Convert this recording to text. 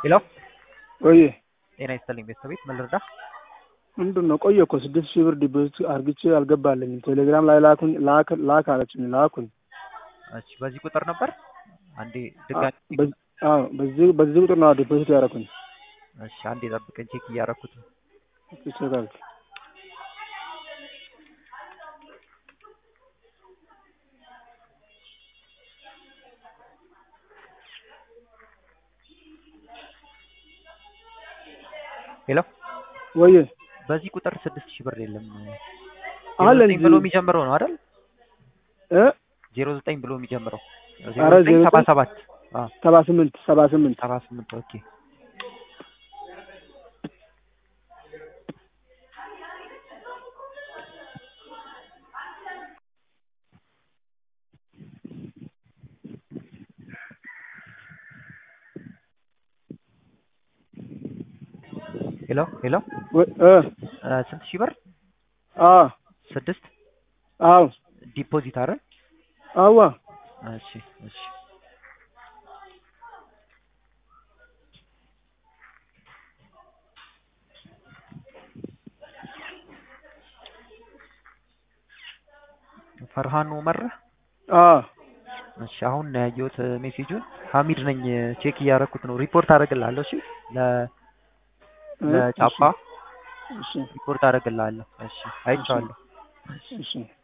ሄሎ ቆየ ጤና ይስጥልኝ ቤተሰቤት ምን ልርዳ? ምንድን ነው ቆየ እኮ ስድስት ሺህ ብር ዲፖዚት አርግቼ አልገባልኝም። ቴሌግራም ላይ ላኩኝ ላክ ላክ አለችኝ ላኩኝ። እሺ በዚህ ቁጥር ነበር አንዴ ድጋሚ በዚህ- አዎ በዚህ በዚህ ቁጥር ነው ዲፖዚት ያደረኩኝ። እሺ አንዴ ጠብቀኝ ቼክ እያደረኩት ነው። ይሰጣል ሄሎ ወየ በዚህ ቁጥር ስድስት ሺህ ብር የለም አለ ዜሮ ዘጠኝ እንጂ ብሎ የሚጀምረው ነው አይደል? እ ዜሮ ዘጠኝ ብሎ የሚጀምረው ኧረ ዜሮ ዘጠኝ ዜሮ ሰባ ዘጠኝ ሰባት አዎ ሰባ ስምንት ሰባ ስምንት ሰባ ስምንት ኦኬ ሄሎ ሄሎ ወ- እ እ ስንት ሺህ ብር አ ስድስት አዎ ዲፖዚት አይደል? አዋ እሺ እሺ ፈርሃን ኡመር አ እሺ አሁን ነው ያየሁት ሜሴጁን ሀሚድ ነኝ ቼክ እያደረኩት ነው ሪፖርት አደርግልሃለሁ እሺ ለ እ ለጫፋ እሺ ሪፖርት አደርግልሃለሁ እሺ አይቼዋለሁ እሺ